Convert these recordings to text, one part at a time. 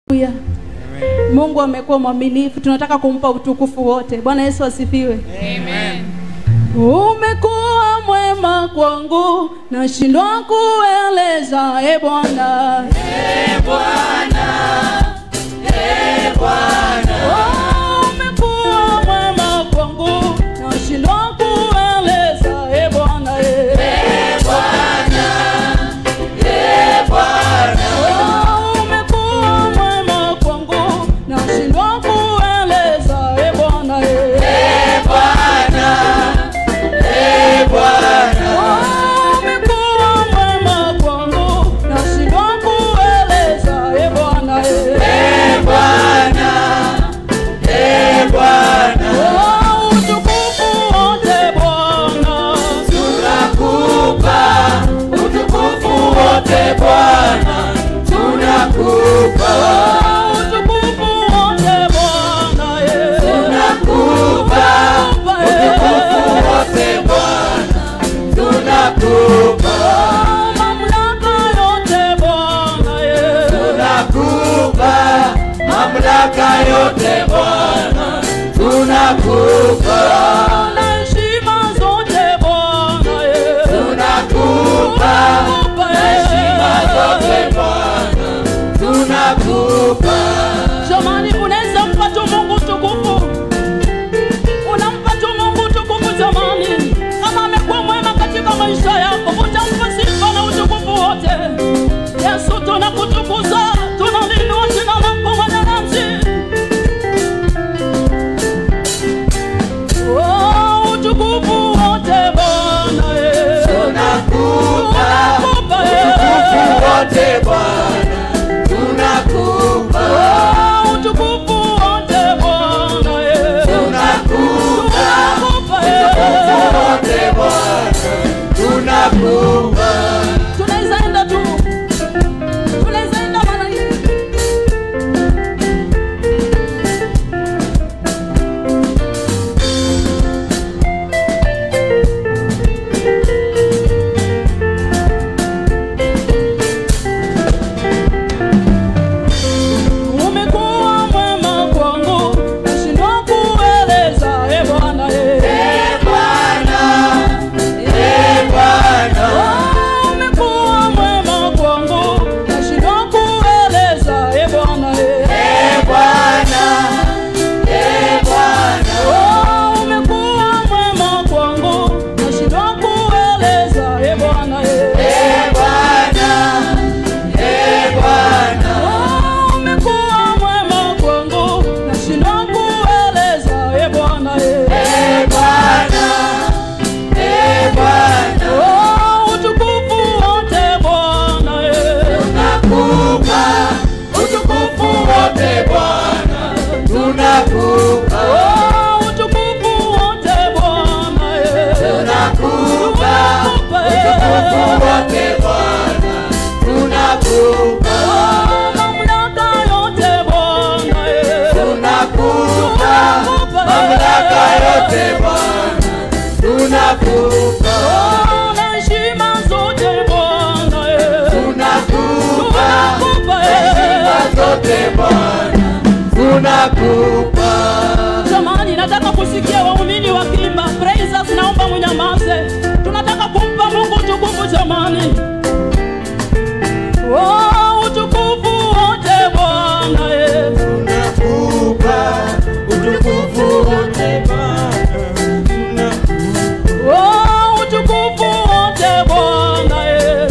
Haleluya. Mungu amekuwa mwaminifu, tunataka kumpa utukufu wote. Bwana Yesu asifiwe. Amen. Umekuwa mwema kwangu, nashindwa kueleza. E Bwana, Oh, umekuwa mwema kwangu, nashindwa kueleza. E Bwana, eh. Oh, umekuwa mwema kwangu, nashindwa kueleza. E Bwana, eh. Oh, umekuwa mwema kwangu, nashindwa kueleza. E Bwana, eh. Oh, utukufu wote Bwana, oh, utukufu wote Bwana, eh. Tunakupa, eh. Oh, mamlaka yote Bwana, eh. Mamlaka yote Bwana tunakupa, Oh, na heshima zote Bwana, eh. tunakupa Tunakupa, eh. heshima zote Bwana tunakupa. Jamani, unaweza mpa tu Mungu tukufu, unampa tu Mungu tukufu. Jamani, kama amekuwa mwema katika maisha yako, utampa sifa na utukufu wote. Yesu, tunakutukuza, tunaliinua jina lako mwananchi. Oh, utukufu wote Bwana, eh. Tunakupa Tunakupa, eh. utukufu wote Bwana tunakupa, Oh, utukufu wote Bwana, eh. tunakupa Tunakupa, eh. utukufu wote Bwana tunakupa. tunaweza enda tu tunaweza enda maana umekuwa mwema kwangu nashindwa kueleza e bwana e Ee Bwana, Ee Bwana, Oh, umekuwa mwema kwangu nashindwa kueleza e bwana e Ee Bwana, Ee Bwana, Oh, umekuwa mwema kwangu nashindwa kueleza e bwana e Ee Bwana, Ee Bwana, Oh, umekuwa mwema kwangu nashindwa kueleza e bwana e Ee Bwana, Ee Bwana, Oh, utukufu wote bwana e tunakupa utukufu wote Bwana, tunakupa, Oh, utukufu wote bwana e tunakupa Tunakupa, eh. utukufu wote Bwana, tunakupa, Oh, mamlaka yote bwana e tunakupa mamlaka yote Bwana, tunakupa, Oh, na heshima zote bwana e tunakupa Tunakupa, eh. heshima zote Bwana, tunakupa. Jamani, nataka kusikia waumini wakiimba praises, naomba mnyamaze. Tunataka kumpa Mungu utukufu jamani. Oh, utukufu wote Bwana eh. Tunakupa utukufu wote Bwana, tunakupa Oh, utukufu wote Bwana eh.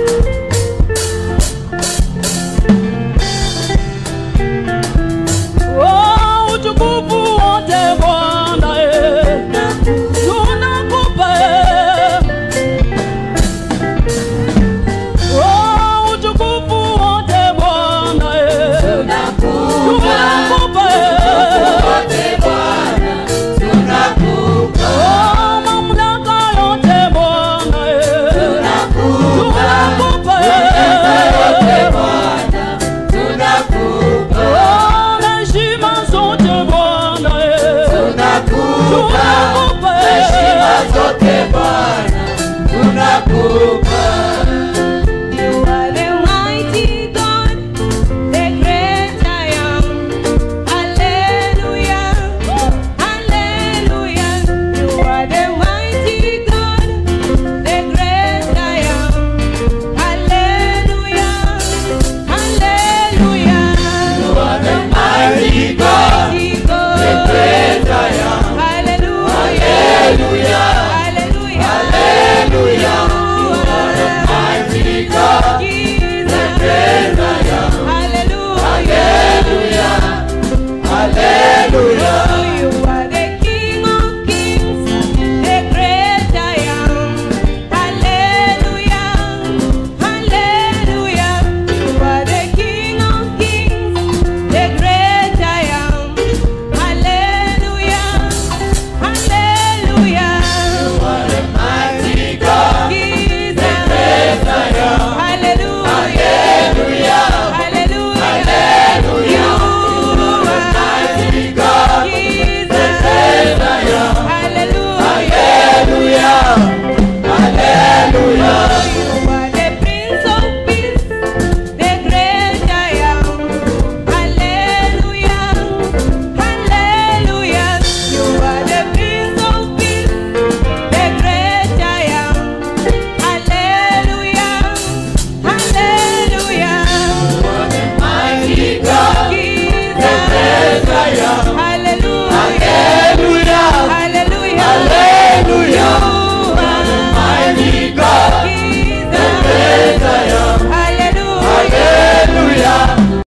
Oh, utukufu wote Bwana eh. Tunakupa eh. Oh, utukufu wote Bwana eh. Tunakupa eh. wote Bwana, tunakupa Oh, mamlaka yote Bwana eh. Tunakupa eh. wote Bwana, tunakupa Oh, na heshima zote Bwana eh. tunakupa Tunakupa eh. heshima zote Bwana, tunakupa